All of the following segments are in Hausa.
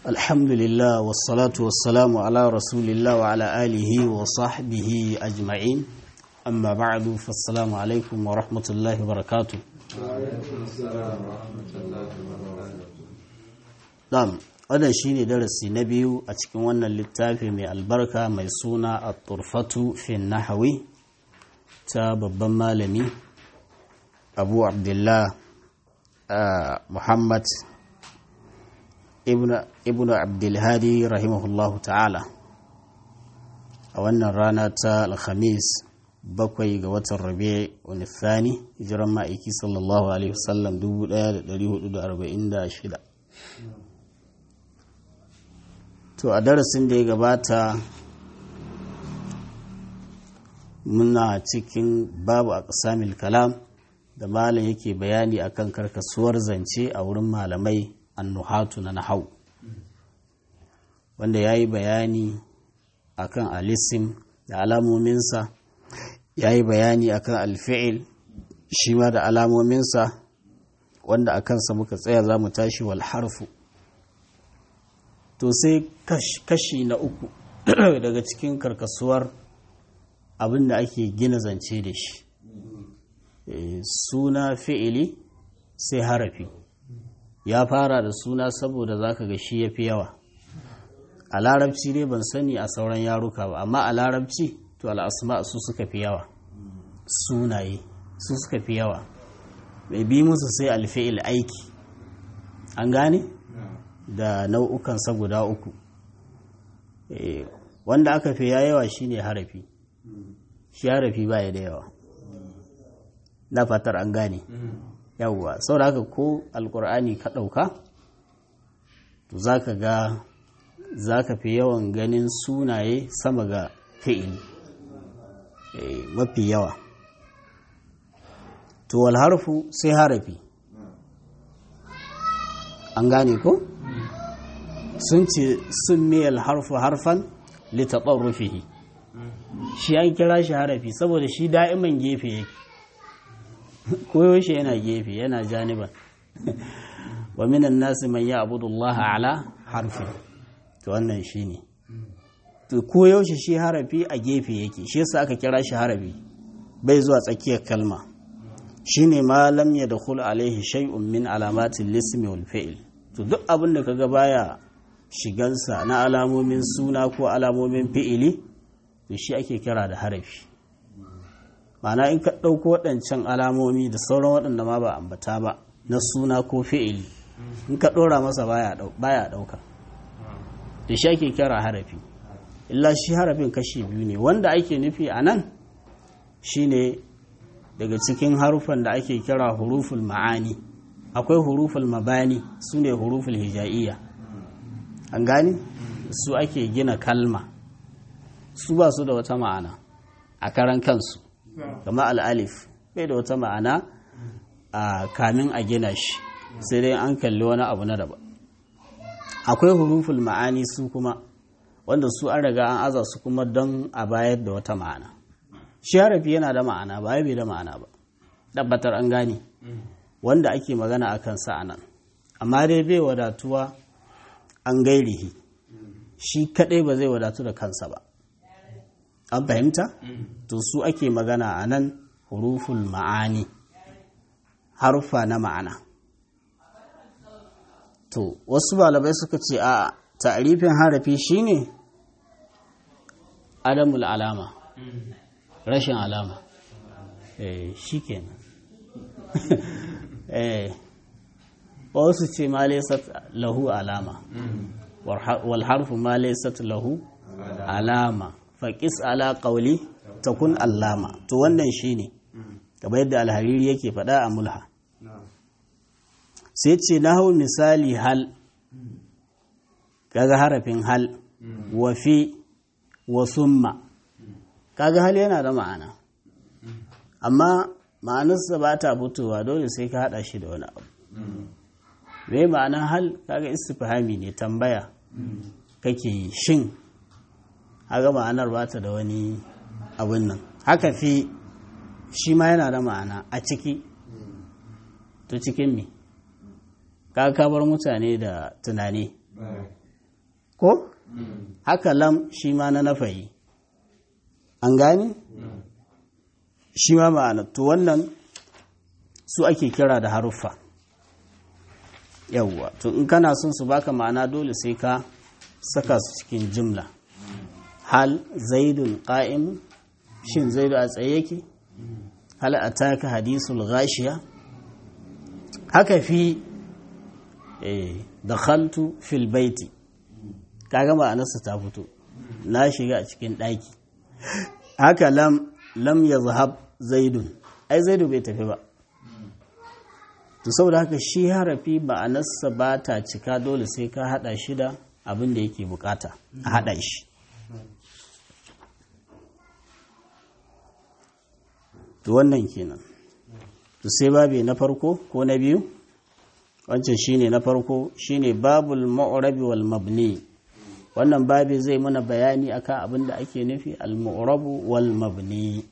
الحمد لله والصلاة والسلام على رسول الله وعلى آله وصحبه أجمعين أما بعد فالسلام عليكم ورحمة الله وبركاته نعم wannan shine darasi na biyu a cikin wannan littafi mai albarka mai suna a turfatu fin nahawi ta babban malami abu abdullah muhammad ibn abdulhadi rahimahullahu ta'ala a wannan rana ta alhamis bakwai ga watan rabe wani thani hijiran ma'aiki sallallahu alaihi wasallam 1446 to a darasin da ya gabata muna cikin babu a kalam da malam yake bayani akan karkasuwar zance a wurin malamai annuhatu na nahau wanda ya yi bayani akan alisim da alamominsa ya yi bayani akan alfi'il shi ma da alamominsa wanda a kansa muka tsaya za mu tashi wal harfu to sai kashi na uku daga cikin karkasuwar abin da ake gina zance da shi suna fi'ili sai harafi ya fara da suna saboda zaka ga shi ya fi yawa a larabci dai ban sani a sauran yaruka ba amma a larabci to al'asma su suka fi yawa sunaye su suka fi yawa mai bi musu sai alfi'il aiki an gane da nau'ukansa guda uku wanda aka fi yawa shine harafi shi harafi baya da yawa na fatar an gane yawwa sau da haka ko alkur'ani ka ɗauka to za ka ga za ka fi yawan ganin sunaye sama ga fi'ili mafi yawa to wal harfu sai harafi an gane ko sun ce sun miyal harfu harfan litaɓarrufihi shi an kira shi harafi saboda shi da'iman gefe yake koyaushe yana gefe yana janiban wa minan nasi man ya abudullah ala harfi to wannan shi ne to koyaushe shi harafi a gefe yake shi yasa aka kira shi harafi bai zuwa tsakiyar kalma shi ne ma lam ya dakhul alaihi shay'un min alamatin lismi wal fi'l to duk abin da kaga baya shigansa na alamomin suna ko alamomin fi'ili to shi ake kira da harafi ma'ana in ka ɗauko waɗancan alamomi da sauran waɗanda ma ba ambata ba na suna ko fi'ili in ka ɗora masa baya ɗauka da shi ake kira harafi illa shi harafin kashi biyu ne wanda ake nufi a nan shine daga cikin harufan da ake kira huruful ma'ani akwai huruful mabani su ne huruful hija'iyya an gani su ake gina kalma su ba su da wata ma'ana a karan kansu kama al'alif bai da wata ma'ana a kamin a gina shi sai dai an kalli wani abu na daban akwai huruful ma'ani su kuma wanda su an riga an aza su kuma don a bayar da wata ma'ana shi harafi yana da ma'ana ba bai da ma'ana ba tabbatar an gane wanda ake magana a kansa a nan amma dai bai wadatuwa an gairihi shi kadai ba zai wadatu da kansa ba an fahimta to su ake magana a nan huruful ma'ani harufa na ma'ana to wasu malamai suka ce a ta'arifin harafi shine adamul alama rashin alama eh shikenan eh wasu ce ma laysat lahu alama wal harfu ma laysat lahu alama faƙis ala ƙauli ta kun allama to wannan shi ne gaba yadda alhariri yake faɗa a mulha sai ce na hau misali hal kaga harafin hal wafi wa summa kaga hal yana da ma'ana amma ma'anarsa ba ta fitowa dole sai ka haɗa shi da wani abu mai ma'anar hal kaga istifhami ne tambaya kake yi shin haga ma'anar ba ta da wani abin nan haka fi shi ma yana da ma'ana a ciki to cikin me ka kabar mutane da tunani ko haka lam shi ma na nafayi an gane shi ma ma'ana to wannan su ake kira da haruffa yawwa to in kana son su baka ma'ana dole sai ka saka su cikin jimla hal zaidun qa'im shin zaidu a tsaye yake hal ataka hadisul ghashiya haka fi eh dakhaltu fil baiti kaga ma'anarsa ta fito na shiga a cikin ɗaki haka lam lam yazhab zaidun ai zaidu bai tafi ba to saboda haka shi harafi ma'anarsa ba ta cika dole sai ka hada shi da abin da yake bukata a hada shi to wannan kenan to sai babi na farko ko na biyu wancan shine na farko shine babul ma'urabi wal mabni wannan babi zai mana bayani akan abin da ake nufi al ma'urabu wal mabni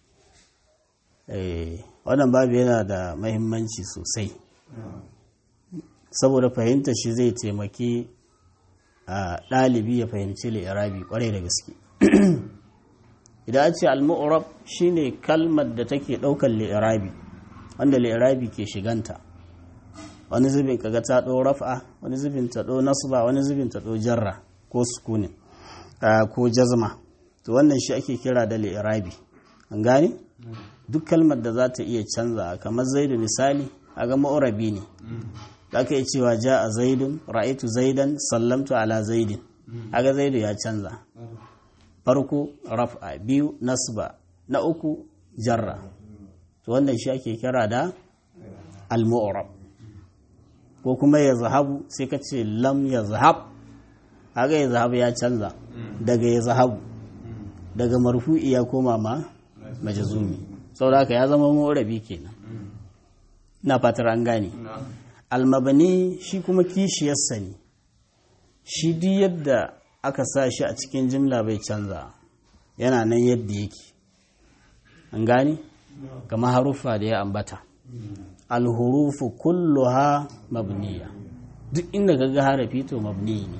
eh wannan babu yana da mahimmanci sosai saboda fahimta shi zai taimaki a ɗalibi ya fahimci li'irabi kwarai da gaske idan a ce al-mu'rab shine kalmar da take ɗaukar li'irabi wanda li'irabi ke shiganta wani zubin kaga ta ɗo raf'a wani zubin ta ɗo nasba wani zubin ta ɗo jarra ko sukunin ko jazma to wannan shi ake kira da li'irabi an gane duk kalmar da za ta iya canza kamar zaidu misali a ga ma'urabi ne za ka iya cewa ja a zaidun ra'aitu zaidan sallamtu ala zaidin a ga zaidu ya canza farko raf'a biyu nasba na uku jarra to wannan shi ake kira da al-mu'rab ko kuma ya zahabu sai ka ce lam ya zahab haka ya zahabu ya canza daga ya zahabu daga marfu'i ya koma ma majazumi saboda haka ya zama morabi kenan na fatar an gane almabani shi kuma kishiyarsa ne shi duk yadda aka sa shi a cikin jimla bai canza yana nan yadda yake an gane kama haruffa da ya ambata alhurufu kulluha mabniya duk inda kaga harafi to mabni ne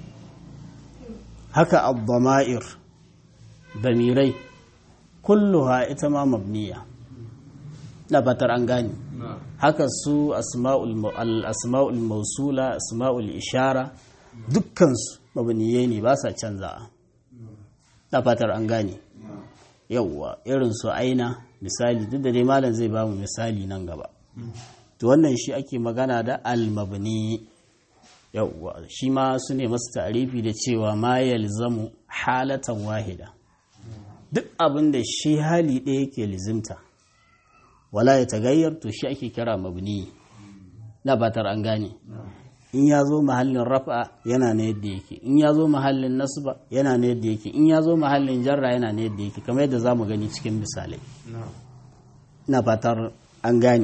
haka abdama'ir damirai kulluha ita ma mabniya na fatar an gane haka su asma'ul mausula asma'ul ishara dukkansu mabniyai ne ba sa canza na fatar an gane yauwa irin su aina misali duk da dai malam zai ba mu misali nan gaba to wannan shi ake magana da almabni yauwa shi ma su ne masu tarifi da cewa ma yalzamu halatan wahida duk abin da shi hali ɗaya yake lizimta wala ya tagayyar to shi ake kira mabni na batar an gane in ya zo mahallin rafa yana na yadda yake in ya zo mahallin nasba yana na yadda yake in ya zo mahallin jarra yana na yadda yake kamar yadda za mu gani cikin misalai na fatar an gane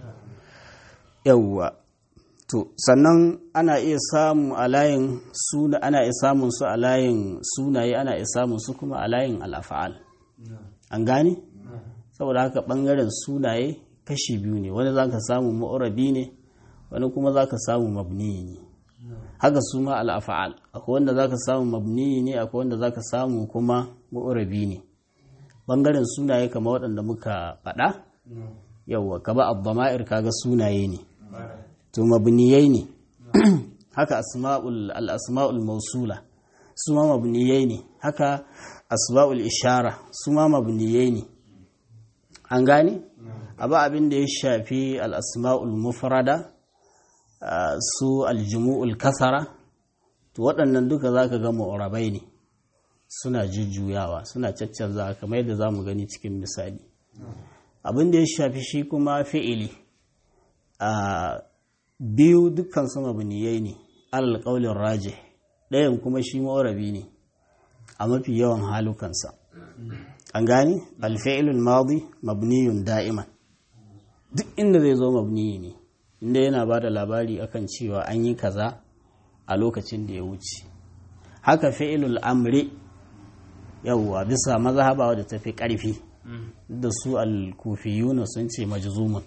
yawwa to sannan ana iya samu a layin suna ana iya samun su a layin sunaye ana iya samun su kuma a layin al'afa'al an gane saboda haka bangaren sunaye kashi biyu ne wani za ka samu ma'urabi ne wani kuma za ka samu mabni ne haka su ma al'afa'al akwai wanda za ka samu mabni ne akwai wanda za ka samu kuma ma'urabi ne bangaren sunaye kama waɗanda muka faɗa yauwa kaba abdama'ir kaga sunaye ne to mabniyai ne haka asma'ul al-asma'ul mausula su ma mabniyai ne haka asma'ul ishara su ma mabniyai ne an gane abu abin da ya shafi al-asma'ul mufrada su aljumu'ul kasara to waɗannan duka zaka ga mu'rabai ne suna jujjuyawa suna caccanza kamar yadda zamu gani cikin misali abin da ya shafi shi kuma fi'ili a biyu dukkan su mabniyai ne alal qaulin raje ɗayan kuma shi ma'urabi ne a mafi yawan halukansa an gani alfi'ilul madi mabniyun da'iman duk inda zai zo mabniyi ne inda yana ba da labari akan cewa an yi kaza a lokacin da ya wuce haka fi'ilul amri yawwa bisa mazhaba da tafi karfi da su al-kufiyuna sun ce majzumun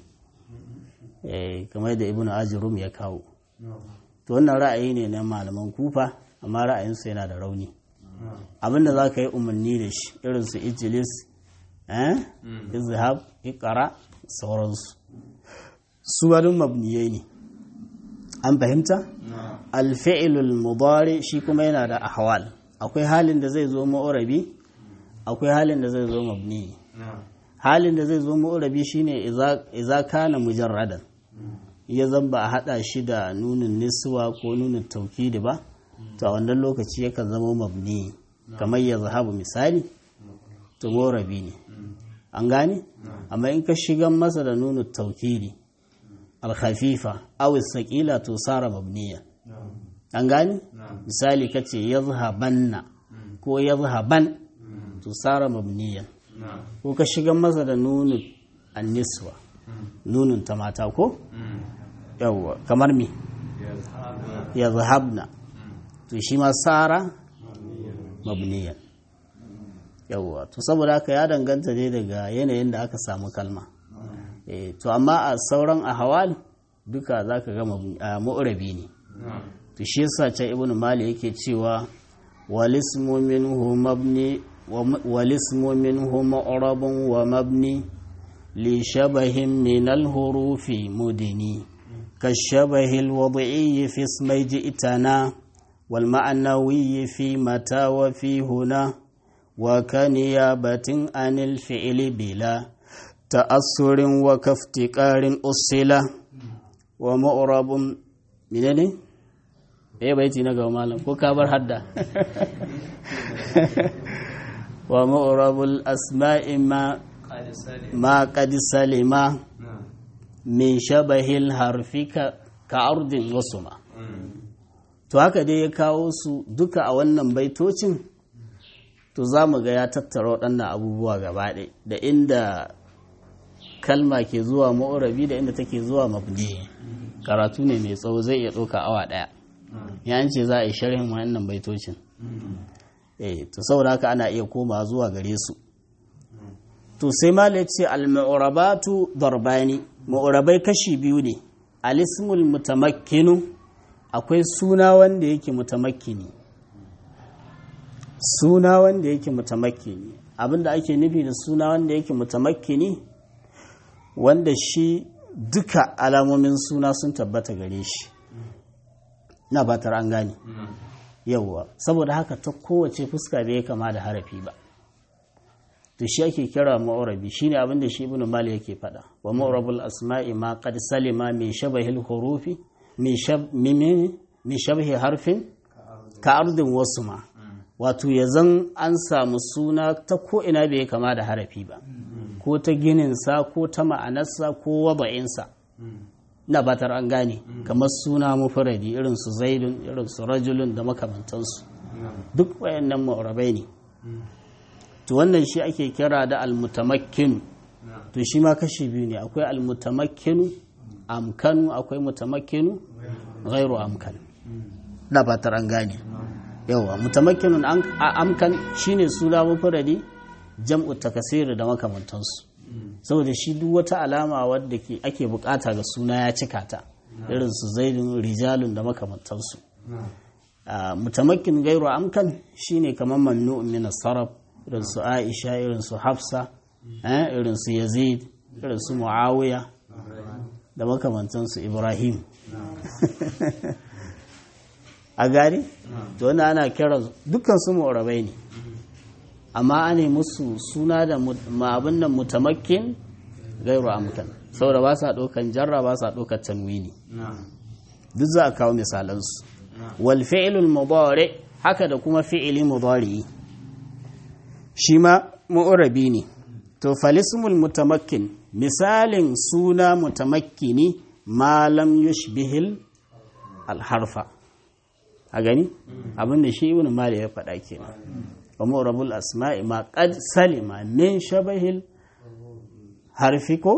kamar da ibnu ajrum ya kawo to wannan ra'ayi ne na malaman kufa amma ra'ayinsu yana da rauni abinda za ka yi umarni da shi irin su ijilis eh izhab iqra sauransu su wadin mabniyai ne an fahimta alfi'ilul mudari shi kuma yana da ahwal akwai halin da zai zo ma'urabi akwai halin da zai zo mabni halin da zai zo ma'urabi shine idza kana mujarradan ya zan ba a hada shi da nunin niswa ko nunin taukidi ba to a wannan lokaci yakan zama mabni kamar ya zahabu misali to ma'urabi ne an gane amma in ka shigan masa da nunin taukidi alkhafifa aw sakila to sara mabniya an gane misali kace yazhabanna ko yazhaban to sara mabniyan ko ka shigan masa da nunun anniswa nunun ta mata ko yawwa kamar me yazhabna to shi ma sara mabniyan yawwa to saboda haka ya danganta dai daga yanayin da aka samu kalma to amma a sauran ahawal duka za ka gama mu'rabi ne to shi yasa can ibnu mali yake cewa walismu minhu mabni walismu minhu mu'rabun wa mabni li shabahin min al-hurufi mudini كالشبه الوضعي في اسم جئتنا والمعنوي في متى وفي هنا وكنيابة عن الفعل بلا تأثر وكافتقار أصلة ومؤرب منين ايه بيتي نغا مالم ko ka bar hadda wa mu'rabul asma'i ma ma qad salima min shabahil harfi ka ardin wasuma to haka dai ya kawo su duka a wannan baitocin to za mu ga ya tattara waɗannan abubuwa gaba da inda kalma ke zuwa ma'urabi da inda take zuwa mabni karatu ne mai tsawo zai iya ɗauka awa ɗaya ya ce za a yi sharhin wannan baitocin eh to saboda haka ana iya koma zuwa gare su to sai malik ce al-mu'rabatu darbani mu'rabai kashi biyu ne al-ismul mutamakkinu akwai suna wanda yake mutamakkini suna wanda yake mutamakkini abinda ake nufi da suna wanda yake mutamakkini wanda shi duka alamomin suna sun tabbata gare shi na batar an gane yauwa saboda haka ta kowace fuska bai kama da harafi ba to shi ake kira ma'urabi shine abin da shi ibnu mali yake faɗa wa ma'urabul asma'i ma qad salima min shabahil hurufi min shab min shabahi harfin ka ardin wasu ma wato ya zan an samu suna ta ko ina bai kama da harafi ba ko ta gininsa ko ta ma'anarsa ko wada'insa na batar an gane kamar suna mufuradi irin su zaidun irin su rajulun da makamantansu duk wayannan ma'urabai ne to wannan shi ake kira da almutamakkinu to shi ma kashi biyu ne akwai almutamakkinu amkanu akwai mutamakkinu ghairu amkan na fatar an gane yawa mutamakkinun amkan shine suna mufradi jam'u takasiri da makamantansu saboda shi duk wata alama wadda ake bukata ga suna ya cika ta irin su zaidun rijalun da makamantansu mutamakkin gairu amkan shine kamar mamnu'un min sarraf irin su aisha irin su hafsa irin su yazid irin su muawiya da makamantansu ibrahim a gari to wani ana kira dukkan su mu'rabai ne amma ana musu suna da abin nan mutamakkin gairu amkan saboda ba sa ɗaukan jarra ba sa ɗaukar tanwini duk za a kawo misalansu wal fi'ilul mudari haka da kuma fi'ili mudari shi ma mu'rabi ne to falismul mutamakkin misalin suna mutamakkini malam yushbihil alharfa a gani abinda shi ibn mali ya faɗa kenan wa mu'rabul asma'i ma qad salima min shabahil harfi ko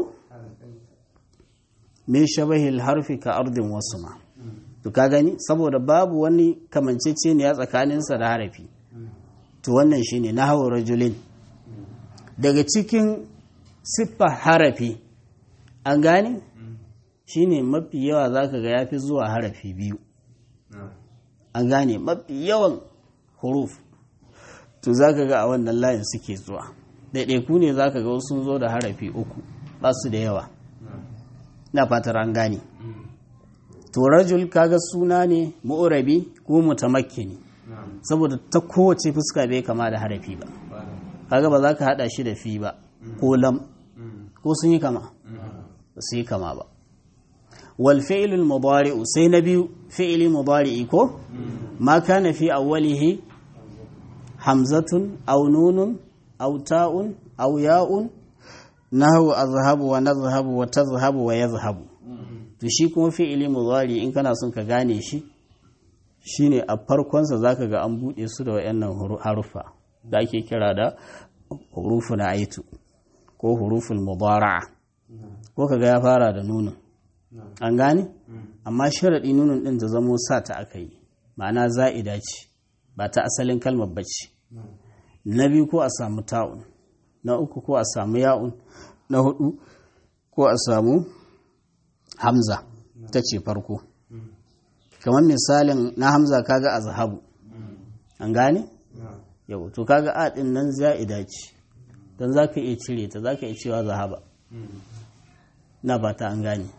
min shabahil harfi ka ardin wasu ma to ka gani saboda babu wani kamanceceniya tsakaninsa da harafi to wannan shine nahwu rajulin daga cikin siffa harafi an gane shine mafi yawa zaka ga yafi zuwa harafi biyu an gane mafi yawan huruf to za ka ga a wannan layin suke zuwa ɗaiɗaiku ne za ka ga sun zo da harafi uku ba su da yawa na fatar an gane to rajul kaga suna ne mu'urabi ko mutamakkini saboda ta kowace fuska bai kama da harafi ba kaga ba za ka hada shi da fi ba ko lam ko sun yi kama ba su yi kama ba wal fi'lul mudari'u sai na biyu fi'li mudari'i ko ma kana fi awwalihi hamzatun aw nunun aw ta'un aw ya'un nahwu azhabu wa nadhhabu wa tadhhabu wa yadhhabu to shi kuma fi'ili mudari in kana son ka gane shi shine a farkonsa zaka ga an bude su da wayannan harufa da ake kira da hurufun aitu ko huruful mudara'a ko kaga ya fara da nunun an gane amma sharadi nunun din ta zamo sa ta aka yi ma'ana za'ida ce ba ta asalin kalmar bace na biyu ko a samu ta'un na uku ko a samu ya'un na hudu ko a samu hamza ta ce farko kamar misalin na hamza kaga a zahabu an gane yau to kaga a din nan za'ida ce don za ka iya cire ta za ka iya cewa zahaba na ba ta an gane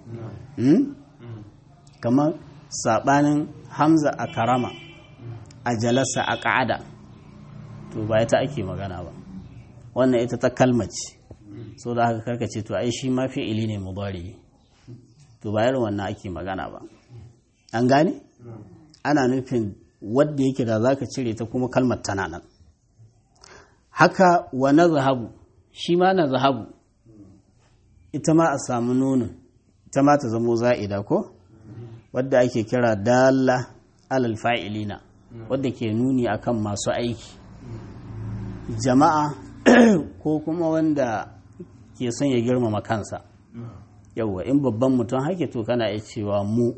kamar saɓanin hamza a karama a jalasa a ƙa'ada to ba ta ake magana ba wannan ita ta kalmace so da haka karkace to ai shi ma fi'ili ne mudari to ba irin wannan ake magana ba an gane ana nufin wadda yake da zaka cire ta kuma kalmar tana nan haka wa na zahabu shi ma na zahabu ita ma a samu nunin ita ma ta zamo za'ida ko wadda ake kira dalla alal fa'ilina wadda ke nuni akan masu aiki jama'a ko kuma wanda ke son ya girmama kansa yauwa in babban mutum hake to kana iya cewa mu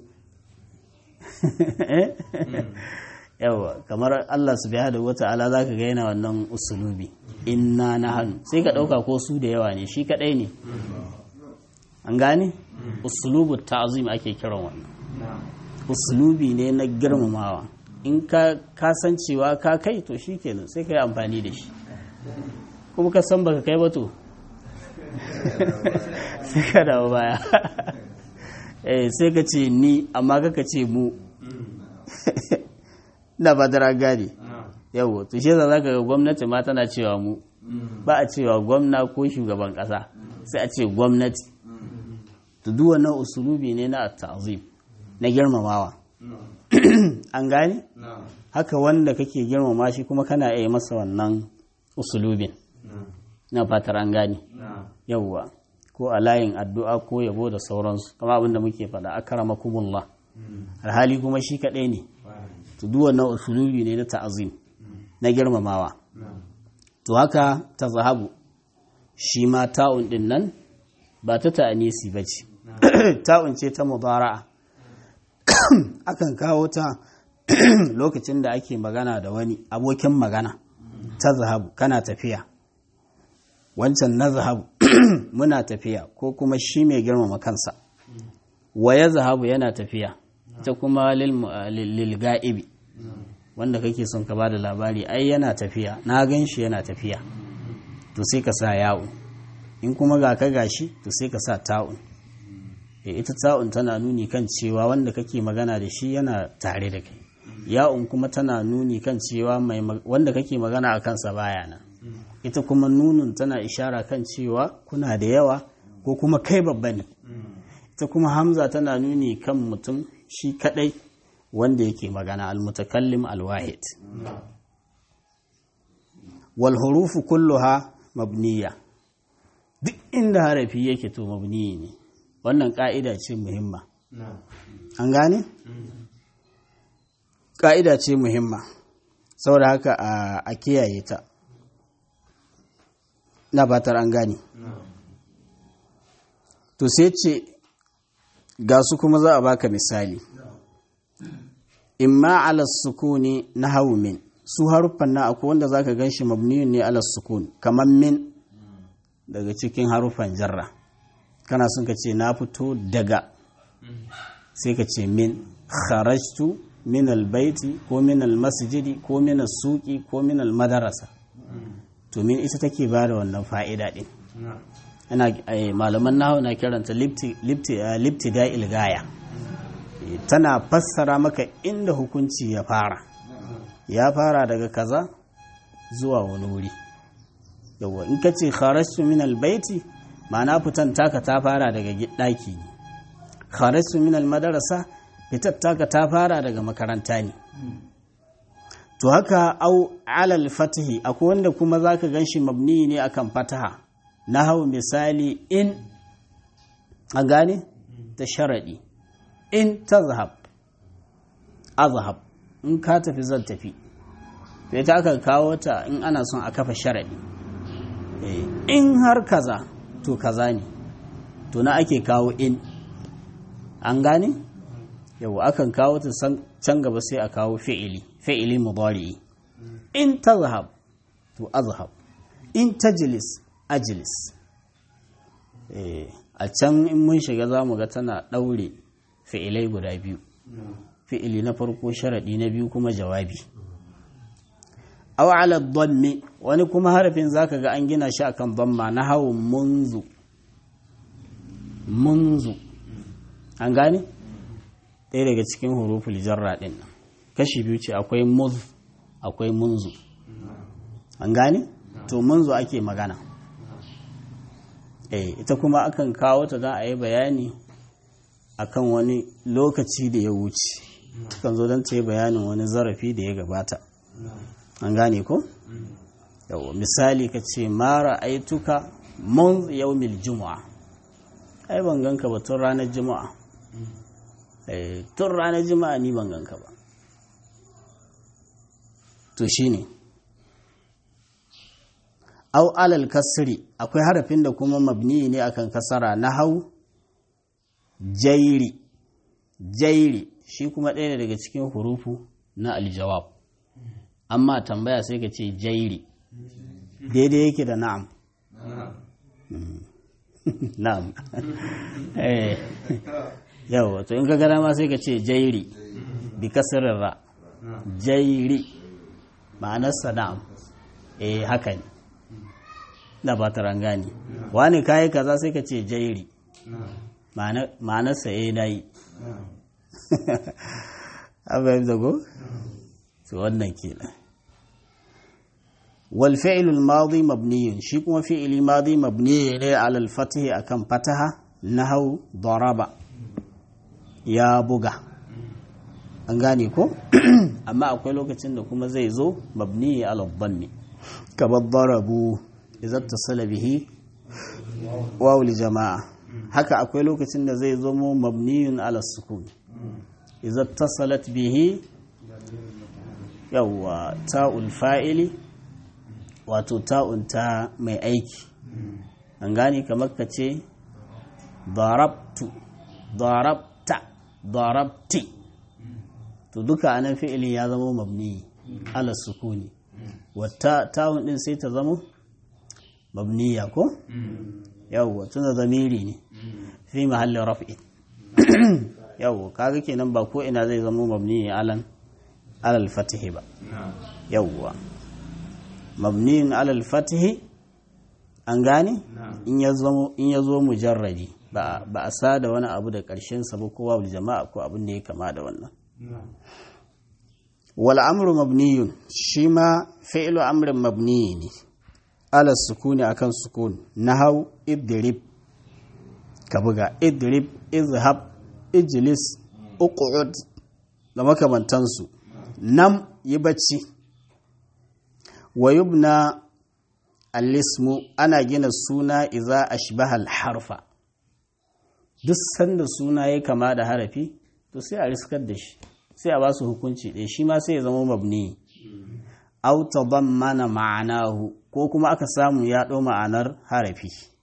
yauwa kamar Allah subhanahu wata'ala zaka ga yana wannan usulubi inna nahnu sai ka dauka ko su da yawa ne shi kadai ne an gane usulubu ta'zim ake kiran wannan usulubi ne na girmamawa in ka kasancewa ka kai to shikenan sai ka yi amfani da shi kuma ka san baka kai ba to sai ka dawo baya eh sai ka ce ni amma kaka ce mu na ba da gane yawo to shi za ka ga gwamnati ma tana cewa mu ba a cewa gwamna ko shugaban kasa sai a ce gwamnati to duk wannan usulubi ne na ta'zim na girmamawa an gane haka wanda kake girmama shi kuma kana iya masa wannan usulubin na fatar an gane yawwa ko a layin addu'a ko yabo da sauransu kama abinda muke faɗa akarama kumullah alhali kuma shi kaɗai ne to duk wannan usulubi ne na ta'azim na girmamawa to haka ta zahabu shi ma ta'un din nan ba ta ta'anisi ba ce ta'un ce ta mubara'a akan kawo ta lokacin da ake magana da wani abokin magana ta zahabu kana tafiya wancan na zahabu muna tafiya ko kuma shi mai girmama kansa wa ya zahabu yana tafiya ta kuma lilga'ibi wanda kake son ka ba da labari ai yana tafiya na gan shi yana tafiya to sai ka sa ya'un in kuma ga ka gashi to sai ka sa ta'un ita ta'un tana nuni kan cewa wanda kake magana da shi yana tare da kai ya'un kuma tana nuni kan cewa wanda kake magana a kansa baya nan ita kuma nunun tana ishara kan cewa kuna da yawa ko kuma kai babba ne ita kuma hamza tana nuni kan mutum shi kadai wanda yake magana almutakallim alwahid wal hurufu kulluha mabniya duk inda harafi yake to mabniyi ne wannan ka'ida ce muhimma an gane ka'ida ce muhimma saboda haka a kiyaye ta na batar an gane to sai ce ga su kuma za a baka misali imma ala sukuni na hau min su haruffan na akwai wanda zaka gan shi mabniyun ne ala sukun kamar min daga cikin haruffan jarra kana sun ka ce na fito daga sai ka ce min kharajtu min albaiti ko min almasjidi ko min suki ko min almadarasa to min ita take ba da wannan fa'ida din ana malaman nahawu na kiranta lifti da ilgaya tana fassara maka inda hukunci ya fara ya fara daga kaza zuwa wani wuri yawa in ka ce kharajtu min albaiti ma'ana fitan taka ta fara daga ɗaki ne kharajtu min almadarasa fitar taka ta fara daga makaranta ne to haka au alal fatihi akwai wanda kuma zaka ganshi mabni ne akan fataha na hau misali in a gane ta sharaɗi in ta zahab azhab in ka tafi zan tafi to ita aka kawo ta in ana son a kafa sharaɗi in har kaza to kaza ne to na ake kawo in an gane yau akan kawo ta can gaba sai a kawo fi'ili fi'ili mudari in tazhab to azhab in tajlis ajlis a can in mun shiga za mu ga tana ɗaure fi'ilai guda biyu fi'ili na farko sharaɗi na biyu kuma jawabi aw ala dhammi wani kuma harafin zaka ga an gina shi akan dhamma na hawo munzu munzu an gane ɗaya daga cikin huruful jarra ɗin nan kashi biyu ce akwai muz akwai munzu an gane to munzu ake magana eh ita kuma akan kawo ta don a yi bayani akan wani lokaci da ya wuce kan zo don ta yi bayanin wani zarafi da ya gabata an gane ko? yawa misali ka ce mara aituka mun yaumil juma'a ai ban ganka ba tun ranar juma'a tun ranar juma'a ni ban ganka ba to shine au alal kasri akwai harafin da kuma mabni ne akan kasara na hau jairi jairi shi kuma ɗaya daga cikin hurufu na aljawab amma tambaya sai ka ce jairi daidai yake da na'am na'am eh yawa to in ka gada ma sai ka ce jairi bi kasirin ra jairi ma'anarsa na'am eh haka ne da ba ta rangani wani kayi kaza sai ka ce jairi ma'anarsa eh na yi abu da go to wannan kenan wal fi'l al madi mabni shi kuma fi'li madi mabni ne ala al fath akan fataha nahau daraba ya buga an gane ko amma akwai lokacin da kuma zai zo mabni ala dhammi kamar darabu idza tasala bihi waw li jama'a haka akwai lokacin da zai zo mu mabniyun ala sukun idza tasalat bihi yawwa ta'ul fa'ili wato ta'un ta mai aiki an gane kamar ka ce darabtu darabta darabti to duka anan fi'ili ya zama mabni ala sukuni wata ta'un din sai ta zama mabniya ko yawwa tuna zamiri ne fi mahallin raf'i yawwa kaga kenan ba ko ina zai zama mabni alan alal fatihi ba yawwa mabniyin alal fatihi an gane in ya zo mujarradi ba a sa da wani abu da ƙarshen sa ba kowa jama'a ko abin da ya kama da wannan wal amru mabniyun shi ma fi'lu amrin mabniyi ne ala sukuni akan sukun nahau idrib ka buga idrib izhab ijlis uqud da makamantansu nam yi bacci wa yubna al-ismu ana gina suna iza ashbaha al-harfa duk sanda suna ya kama da harafi to sai a riskar da shi sai a ba su hukunci ɗaya shi ma sai ya zama mabni aw tadammana ma'anahu ko kuma aka samu ya ɗau ma'anar harafi